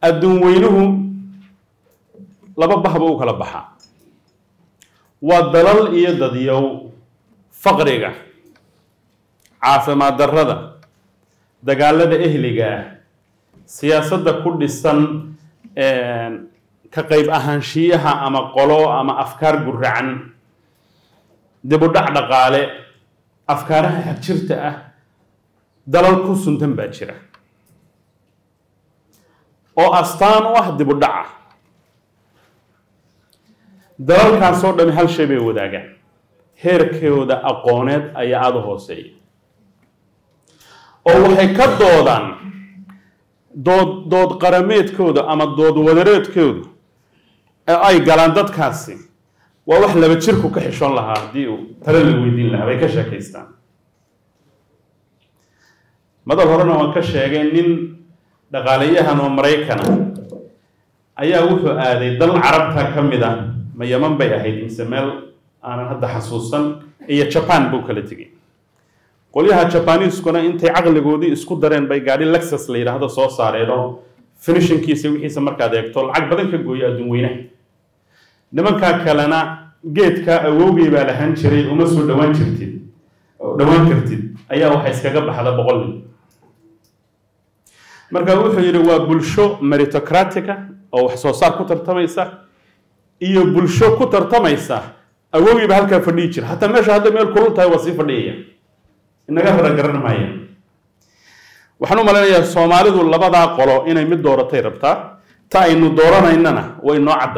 adduun weynuhu laba bahba u kala baxa waa dalal iyo dadyow faqriga caafimaad darrada dagaalada ehliga ah siyaasadda ku dhisan ka qayb ahaanshiyaha ama qolo ama afkaar guracan dib u dhac dhaqaale afkaaraha xagjirta ah dalal ku suntan baa jira oo astaan u ah dib u dhaca dalalkaasoo dhami hal shay bay wadaagaan heerkooda aqooneed ayaa aada u hooseeya oo waxay ka doodaan dood dood qarameedkooda ama dood wadareedkooda ee ay galaan dadkaasi waa wax laba jirku ka xishoon lahaa haddii uu tale la weydiin lahaa bay ka sheekaystaan madal horena waan ka sheegay nin dhaqaalayahan oo maraykana ayaa wuxuu aaday dal carabta ka mid ah ma yaman bay ahayd mise meel aanan hadda xasuusan iyo jaban buu kala tegey qolyaha jabaniiskuna intay caqligoodii isku dareen bay gaadhi lexus la yidhaahdo soo saareenoo finishinkiisa wixiisa markaad eegto lacag badan ka gooyo adduun weynaha nimankaa kalena geedka awowgay baa lahaan jiray uma soo dhawaan jirtid dhawaan kartid ayaa waxa iskaga baxda boqol nin marka wuxuu yidhi waa bulsho meritocratica oo wax soo saar ku tartamaysa iyo bulsho ku tartamaysa awowgii ba halkaa fadhiyi jira hataa meesha hadday meel kulul tahay waa sii fadhiyaya inaga rara garan maaya waxaan u malaynayaa soomaalidu labadaa qolo inay mid dooratay rabtaa ta aynu dooranaynana way noo cadda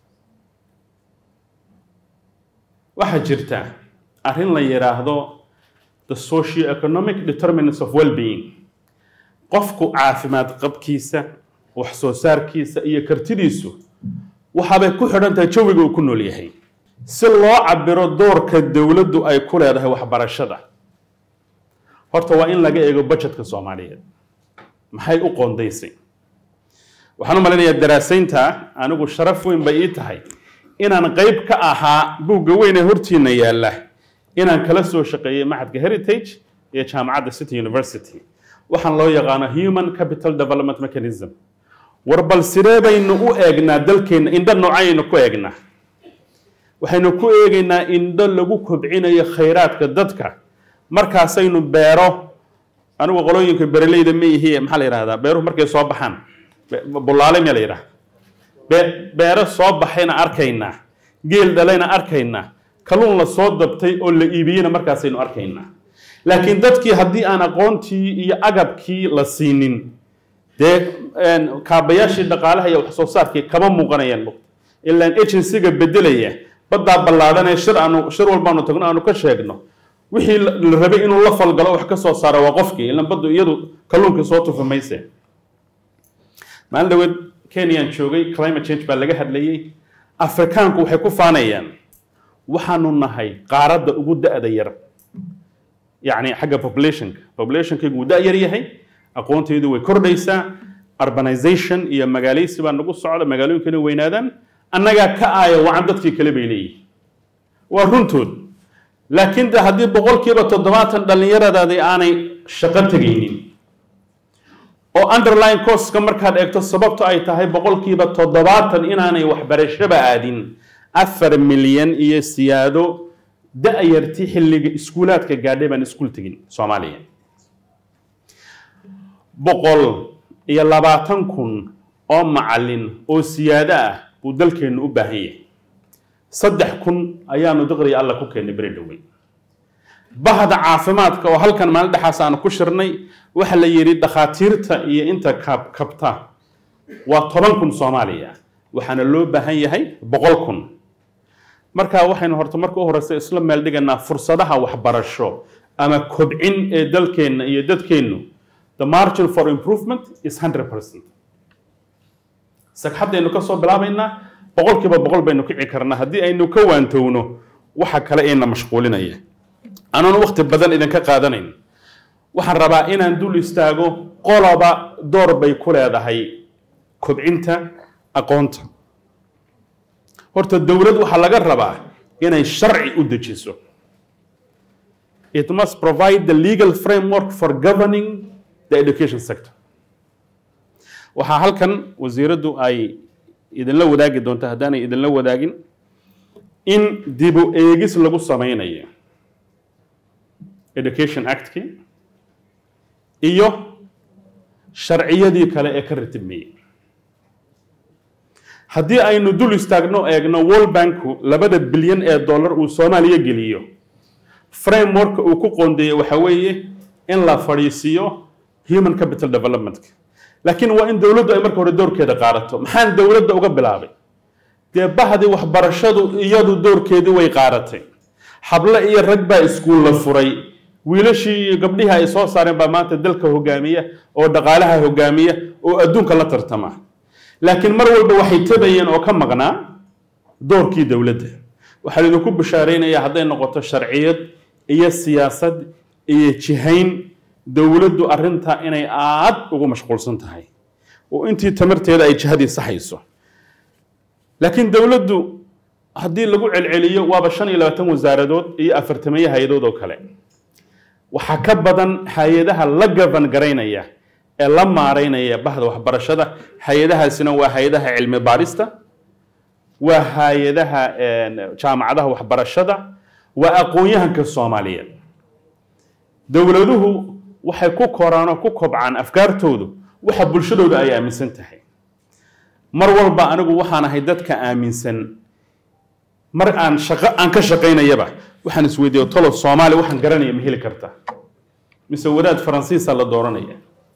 waxaa jirta arrin la yidhaahdo the socio-economic determinants of well-being qofku caafimaad qabkiisa wax soo saarkiisa iyo kartidiisu waxaabay ku xidhan tahay jawiga uu ku nool yahay si loo cabiro doorka dowladdu ay ku leedahay waxbarashada horta waa in laga eego budgetka soomaaliyeed maxay u qoondaysay waxaan u malaynayaa daraasaynta anigu sharaf weyn bay ii tahay inaan qayb ka ahaa buugga weyn ee hortiina yaalla inaan kala soo shaqeeyey maxadka heritage iyo jaamacadda city university waxaan loo yaqaano human capital development mechanism war bal sidee baynu u eegnaa dalkeenna indho noocayaynu ku eegnaa waxaynu ku eegaynaa indho lagu kobcinayo khayraadka dadka markaasaynu beero anigu qolooyinka bereleyda ma ihi maxaa la yidhahdaa beeruhu markay soo baxaan bullaale miya la yidhahda beero soo baxayna arkaynaa geel dhalayna arkaynaa kalluun la soo dabtay oo la iibiyeyna markaasaynu arkaynaa laakiin dadkii haddii aan aqoontii iyo agabkii la siinin dee kaabayaashii dhaqaalaha iyo wax soo saarkii kama muuqanayaan ilaan agencyga bedelaya baddaa ballaadhanee shir aanu shir walbaanu tagno aanu ka sheegno wixii la rabay inuu la falgalo wax ka soo saaro waa qofkii ilan baddu iyadu kalluunkii soo tufa mayse maalin dhaweed kenyaan joogay climate change baa laga hadlayey afrikaanku waxay ku faanayaan waxaanu nahay qaaradda ugu da-da yar yacni xagga populationka populationkaygu wuu da-yar yahay aqoontaydu way kordhaysaa urbanization iyo magaalaysi baa nagu socda magaalooyinkana weynaadaan annagaa ka aaya wacan dadkii kale bay leeyihin waa runtood laakiin de haddii boqolkiiba toddobaatan dhallinyaradaadii aanay shaqo tegaynin oo underline coska markaad eegto sababto ay tahay boqolkiiba toddobaatan inaanay waxbarashaba aadin afar milyan iyo siyaado da-yarti xilliga iskuulaadka gaadhay baan iskuul tegin soomaaliya boqol iyo labaatan kun oo macallin oo siyaado ah buu dalkeennu u baahan yahay saddex kun ayaanu diqriya alla ku keennay beri dhowey bahda caafimaadka oo halkan maalin dhexaas aanu ku shirnay waxa la yidhi dhakhaatiirta iyo inta kab kabta waa toban kun soomaaliya waxaana loo baahan yahay boqol kun marka waxaynu horta marka u horeysa isla meel dhiganaa fursadaha waxbarasho ama kobcin ee dalkeenna iyo dadkeennu the margin for improvement is hundred percent sagxaddaynu ka soo bilaabaynaa boqolkiiba boqol baynu kici karnaa haddii aynu ka waantowno waxa kale eena mashquulinaya anoon wakti badan idinka qaadanayn waxaan rabaa inaan dul istaago qoloba door bay ku leedahay kobcinta aqoonta horta dowlad waxaa laga rabaa inay sharci u dejiso it must provide the legal framework for governing the education sector waxaa halkan wasiiraddu ay idinla wadaagi doonta haddaanay idinla wadaagin in dibu eegis lagu sameynayo education actkii iyo sharciyadii kale ee ka ratibmayey haddii aynu dul istaagno eegno world banku labada bilyan ee dollar uu soomaaliya geliyo frameworka uu ku qoondeeyey waxa weeye in la fadhiisiiyo human capital developmentka laakiin waa in dowladdu ay marka hore doorkeeda qaadato maxaan dowladda uga bilaabay dee bahdii waxbarashadu iyadu doorkeedii way qaadatay hable iyo rag baa iskuul la furay wiilashii iyo gabdhihii ay soo saareen baa maanta dalka hogaamiya oo dhaqaalaha hogaamiya oo adduunka la tartama laakiin mar walba waxay tabayeen oo ka maqnaa doorkii dowladda waxaa idinku bishaaraynayaa hadday noqoto sharciyad iyo siyaasad iyo jihayn dowladdu arrinta inay aad ugu mashquulsan tahay oo intii tamarteeda ay jihadii saxayso laakiin dowladdu haddii lagu celceliyo waaba shan iyo labaatan wasaaradood iyo afartameeye hay-adood oo kale waxaa ka badan hay-adaha la gaban garaynaya ee la maaraynaya bahda waxbarashada hay-adahaasina waa hay-adaha cilmi baarista waa hay-adaha jaamacadaha waxbarashada waa aqoon-yahanka soomaaliyeed dowladuhu waxay ku koraan oo ku kobcaan afkaartoodu waxa bulshadooda ay aaminsan tahay mar walba anigu waxaan ahay dadka aaminsan mar aan shaqo aan ka shaqaynayaba waxaan isweydiiyo tolo soomaali waxaan garanaya ma heli karta mise wadaad faransiisa la dooranaya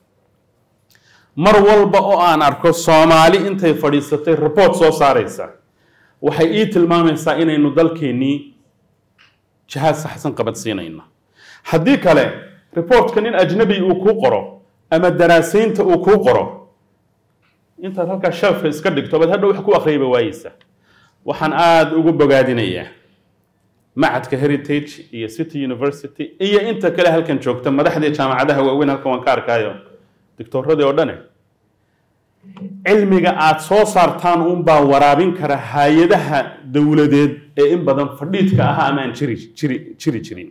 mar walba oo aan arko soomaali intay fadhiisatay report soo saaraysa waxay ii tilmaamaysaa inaynu dalkeennii jihaad saxsan qabadsiinayno haddii kale reportka nin ajnabi uu kuu qoro ama daraasaynta uu kuu qoro intaad halkaa shelfka iska dhigto baad hadhow wax ku akhriyaba waayeysa waxaan aada ugu bogaadinayaa macadka heritage iyo city university iyo inta kale halkan joogta madaxdii jaamacadaha waaweyn halkan waan ka arkaayo doctooradii oo dhane cilmiga aada soo saartaan unbaa waraabin kara hay-adaha dowladeed ee in badan fadhiidka ahaa ama aan jiri jiri jiri jirin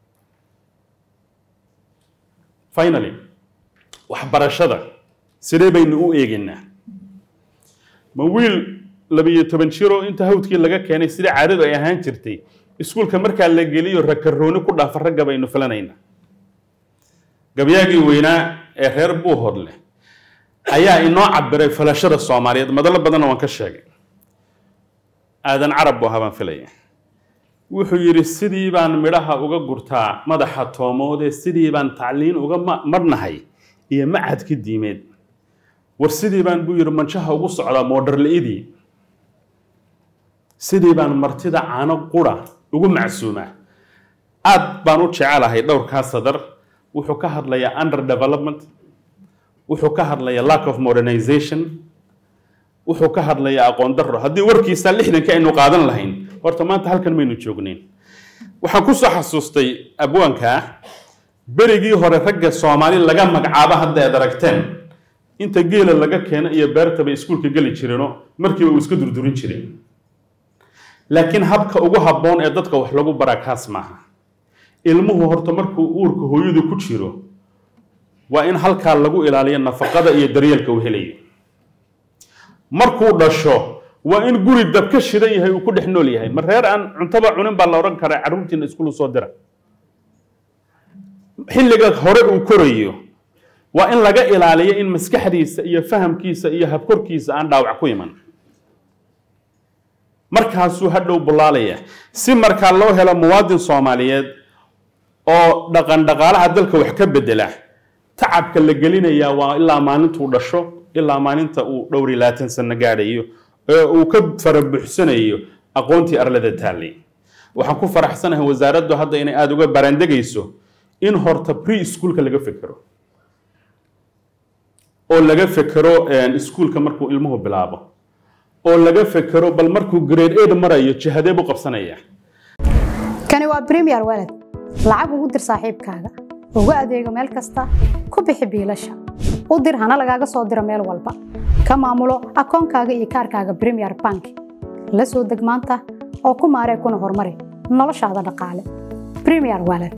finally waxbarashada sidee baynu u eegaynaa ma wiil labiyo toban jiro inta hawdkii laga keenay sida caadadu ay ahaan jirtay iskuulka markaa la geliyo rakarooni ku dhaafa ragga baynu filanaynaa gabyaagii weynaa ee reer buuhodleh ayaa inoo cabiray falashada soomaaliyeed madalo badanna waan ka sheegay aadan carab buu ahaa baan filaya wuxuu yidhi sidii baan midhaha uga gurtaa madaxa toomoodee sidii baan tacliin uga marnahay iyo macadki diimeed war sidii baan buu yidhi manjaha ugu socdaa moodharla-idii sidii baan martida caano qura ugu macsuumaa aad baan u jecelahay dhowrkaa sadar wuxuu ka hadlayaa under development wuxuu ka hadlayaa lack of modernization wuxuu ka hadlayaa aqoon darro haddii warkiisa lixdanka aynu qaadan lahayn horta maanta halkan maynu joognayn waxaan ku soo xasuustay abwaankaa berigii hore ragga soomaali laga magacaabo hadda aad aragteen inta geela laga keeno iyo beerta bay iskuulka geli jireenoo markiiba uu iska durdurin jireen laakiin habka ugu habboon ee dadka wax lagu baraa kaas maaha ilmuhu horta markuu uurka hooyadu ku jiro waa in halkaa lagu ilaaliyo nafaqada iyo daryeelka uu helayo markuu dhasho waa in guri dab ka shidan yahay uu ku dhex nool yahay ma reer aan cuntaba cunin baa la odhan karaa carruurtiina iskuulu soo dira xilliga hore uu korayo waa in laga ilaaliyo in maskaxdiisa iyo fahamkiisa iyo habkorkiisa aan dhaawac ku iman markaasuu hadhow bullaalaya si markaa loo helo muwaadin soomaaliyeed oo dhaqan dhaqaalaha dalka wax ka bedela tacabka la gelinayaa waa ilaa maalintuu dhasho ilaa maalinta uu dhowr iyo labaatan sano gaadhayo ee uu ka farabuxsanayo aqoontii arlada taallay waxaan ku faraxsanahay wasaaraddu hadda inay aada uga baraandegayso in horta pre schoolka laga fekero oo laga fekero iskuulka markuu ilmuhu bilaabo oo laga fekero bal markuu grade aid marayo jihadee buu qabsanaya kani waa premier walad lacag ugu dir saaxiibkaaga ugu adeego meel kasta ku bixi biilasha u dir hana lagaaga soo diro meel walba ka maamulo akoonkaaga iyo kaarkaaga premier bank la soo deg maanta oo ku maaree kuna horumari noloshaada dhaqaale premier walad